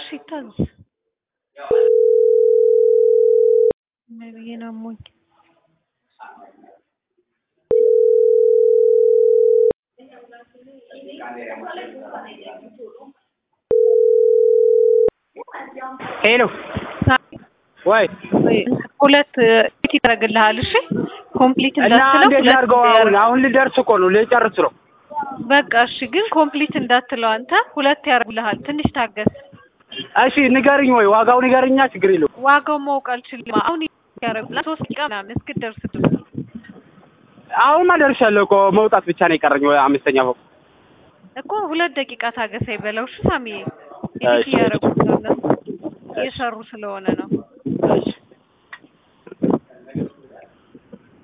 እሺ ይታዘዝ። ምን ብዬ ነው አሞኝ ሄሎ ወይ ሁለት ፊት ይደረግልሃል። እሺ ኮምፕሊት እና እንዳትለው እንዴት ሁለት ላድርገው? አሁን ያደርግ- አሁን ልደርስ እኮ ነው ልጨርስ ነው። በቃ እሺ፣ ግን ኮምፕሊት እንዳትለው አንተ ሁለት ያደርጉልሃል። ትንሽ ታገስ። እሺ ንገርኝ፣ ወይ ዋጋው ንገርኛ፣ ችግር የለውም። ዋጋው ማወቅ አልችልም። አሁን ያደርጉልሃል ሶስት ደቂቃ ምናምን እስክትደርስ ድረስ አሁንማ ደርሻለሁ እኮ መውጣት ብቻ ነው የቀረኝ። ወይ አምስተኛ ፎቅ እኮ ሁለት ደቂቃ ታገሰኝ በለው። እሺ ሳሚ፣ ኤዲት እሺ። እያደረጉት ነው እነሱ እየሰሩ ስለሆነ ነው። እሺ